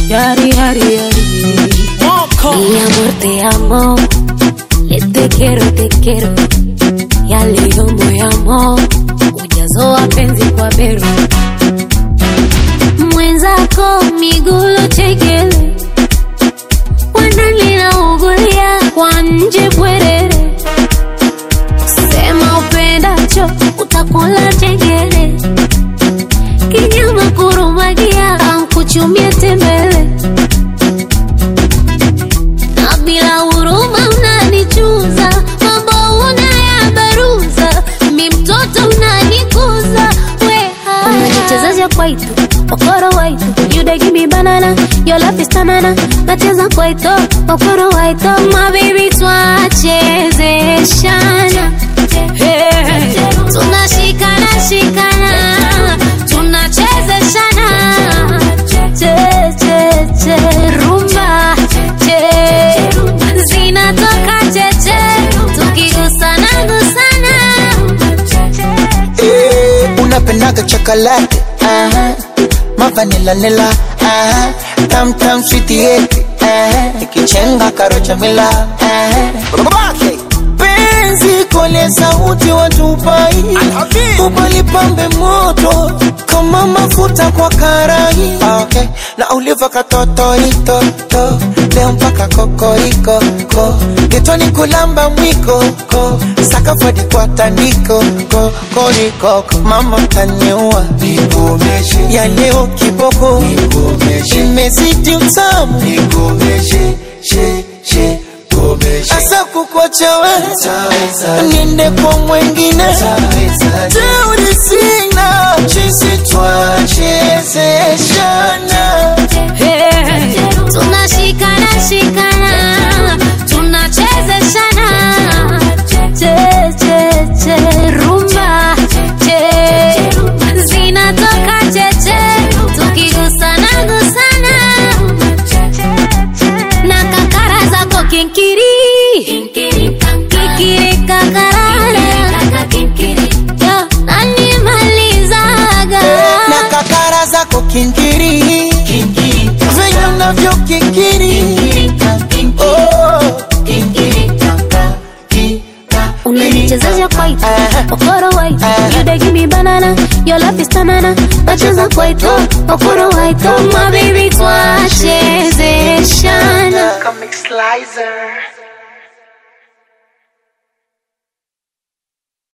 Yari, yari, yari. Mi amor, te amo. Le te quiero, te quiero. Ya leo moyamo. Ujazo wa penzi kwa bero. Mwenzako migulo chekele. Wanalina ugulia kwa nje bwerere. Sema upendacho utakula chengele. Kinyama kurumagia ankuchumie tembele. Na bila huruma unanichuza, mambo unayabaruza, mi mtoto unanikuza, weha unajichezesha kwaito okoro waito you dey give me banana your love is tanana nacheza kwaito okoro waito my baby twachezeshana Hey. tunashikana shikana tunachezeshana che che che rumba che zinatoka cheche tukigusana gusana Eh, unapendaga chocolate aha mavanila nila aha tam tam sweet yeti aha ikichenga karocha mila aha babake penzi kole sauti watupai ubalipambe moto kama mafuta kwa karai okay. na uliva katotoitoto leo mpaka kokoriko ko getoni kulamba mwiko ko sakafadi kwa tandiko ko koriko mama taniua Nikomeshe, ya leo kiboko nikomeshe, imezidi utamu nikomeshe, she, she, komeshe. asa kukwacha we Taweza, niende kwa mwengine taweza, teuri sina chisi twachezeshana tunashikana shikana tunachezeshana che che che rumba che zinatoka cheche tukigusana gusana na kakara zako kinkiri kikiri kakarara Yo, nanimalizaga na kakara zako kinkiri venye unavyo kikiri oh. unanichezesha kwaito okoro waito you dey give me banana your love is tanana nacheza kwaito okoro waito my baby twachezeshana Comic Slicer.